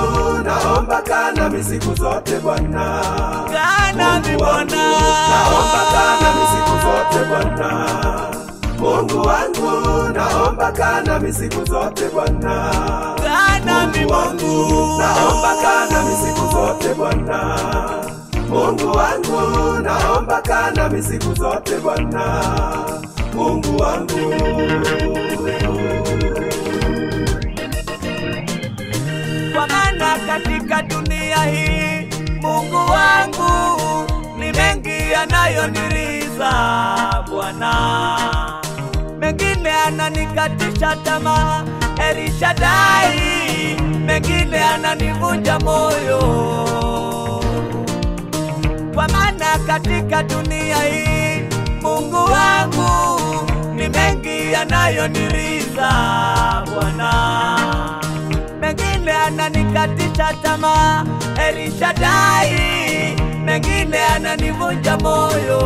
naomba kaa nami siku zote Bwana. Kaa nami Mungu wangu, Bwana. naomba kaa nami siku zote Bwana. Mungu wangu, naomba kaa nami siku zote Bwana. Kaa nami Mungu wangu, Mungu. naomba kaa nami siku zote Bwana. Mungu wangu, naomba kaa nami siku zote Bwana. Mungu wangu. kwa maana katika dunia hii Mungu wangu ni mengi yanayoniriza Bwana, mengine ananikatisha tamaa Elishadai, mengine ananivunja moyo, kwa maana katika dunia hii Mungu wangu ni mengi yanayoniriza Bwana mengine ananikatisha tamaa Elishadai, mengine ananivunja moyo.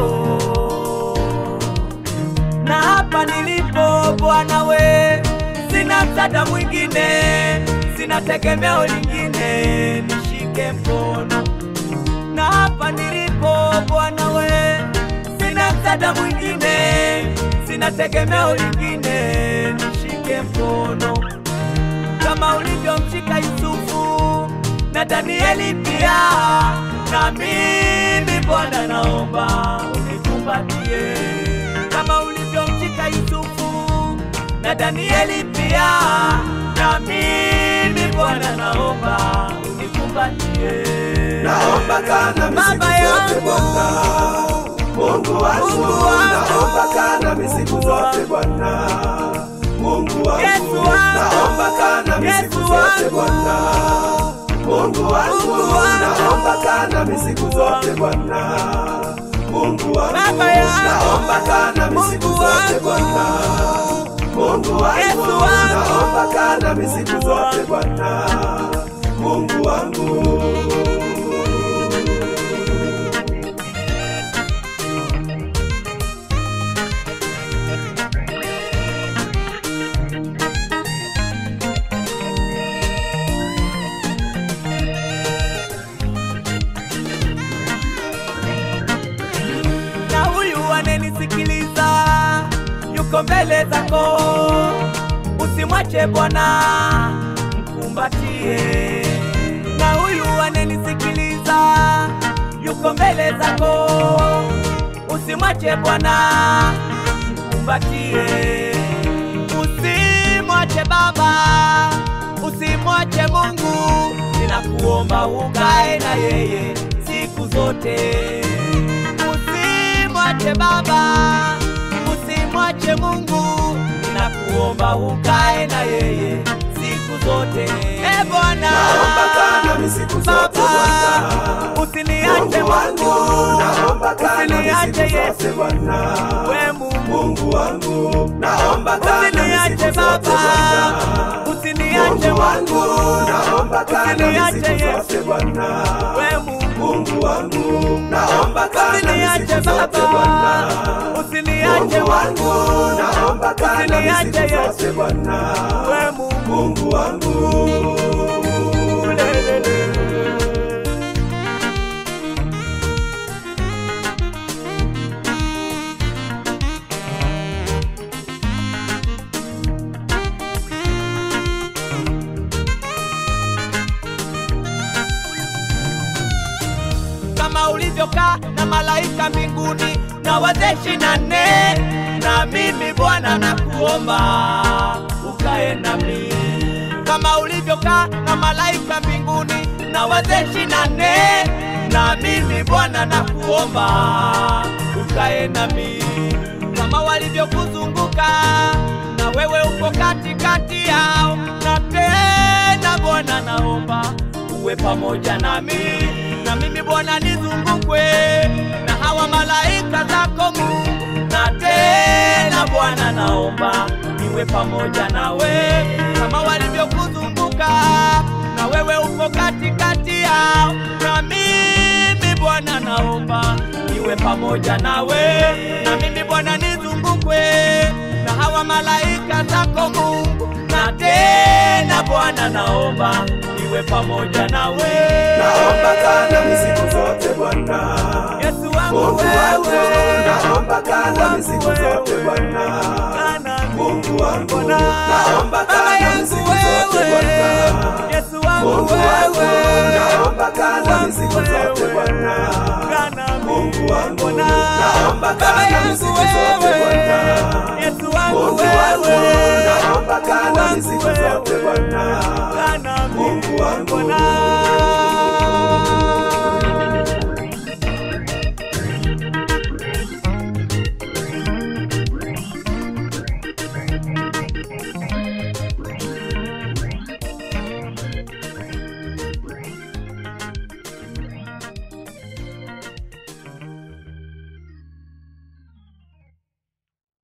Na hapa nilipo Bwana we, sina msaada mwingine, sina tegemeo lingine, nishike mkono. Na hapa nilipo Bwana we, sina msaada mwingine, sina tegemeo lingine, nishike mkono kama ulivyomshika Yusufu na Danieli pia, na mimi Bwana naomba unikumbatie kama ulivyomshika Yusufu na Danieli pia, na mimi Bwana naomba unikumbatie. Naomba kaa nami siku Baba zote yangu, Bwana. Mungu wangu, Mungu wangu, naomba kaa nami siku zote Bwana. Mungu wangu, Yesu wangu, naomba kaa nami siku Yesu zote wangu. Bwana. Mungu wangu, Mungu wangu, naomba kaa nami siku zote Bwana. Mungu wangu, Baba yangu, naomba kaa nami siku Mungu zote wangu. Bwana. Mungu wangu, Yesu wangu. naomba kaa nami siku zote Bwana. Mungu wangu. na huyu anenisikiliza yuko mbele zako, usimwache Bwana, mkumbatie. Na huyu anenisikiliza yuko mbele zako, usimwache Bwana, mkumbatie. Usimwache Baba, usimwache Mungu, ninakuomba ukae na yeye siku zote usimwache Baba, usimwache Mungu, ninakuomba ukae na yeye siku zote. E Bwana, Naomba kaa nami siku zote Bwana. Baba, usiniache Mungu wangu, Mungu, naomba kaa nami usiniache siku Yesu, zote Bwana. we Mungu, Mungu wangu, naomba kaa nami usiniache siku zote Baba, Bwana. usiniache Mungu wangu, Mungu, naomba kaa nami usiniache siku Yesu, zote Bwana. we Mungu, Mungu wangu, naomba kaa nami usiniache siku zote Bwana. Baba, usiniache Mungu wangu, Mungu, naomba kaa nami usiniache siku Yesu, zote Bwana. we Mungu. Mungu wangu. kama ulivyokaa na malaika mbinguni na wazee ishirini na nne na mimi Bwana nakuomba ukae nami kama ulivyokaa na malaika mbinguni na wazee ishirini na nne na mimi Bwana nakuomba ukae nami kama walivyokuzunguka na wewe uko katikati yao na tena Bwana naomba uwe pamoja nami na mimi Bwana nizungukwe na hawa malaika zako Mungu, na tena Bwana naomba niwe pamoja nawe kama walivyokuzunguka na wewe uko katikati yao, na mimi Bwana naomba niwe pamoja nawe, na mimi Bwana nizungukwe na hawa malaika zako Mungu, na tena Bwana naomba niwe niwe pamoja nawe. naomba kaa nami siku zote Bwana. Yesu wangu Mungu wangu, wewe, naomba kaa nami siku zote Bwana. kaa nami. Mungu wangu, Bwana, naomba kaa Baba nami yangu siku zote wewe, Bwana. Yesu wangu Mungu wangu, wewe, naomba kaa nami siku zote Bwana. kaa nami. Mungu wangu, Bwana, naomba kaa Baba nami yangu siku zote wewe, Bwana.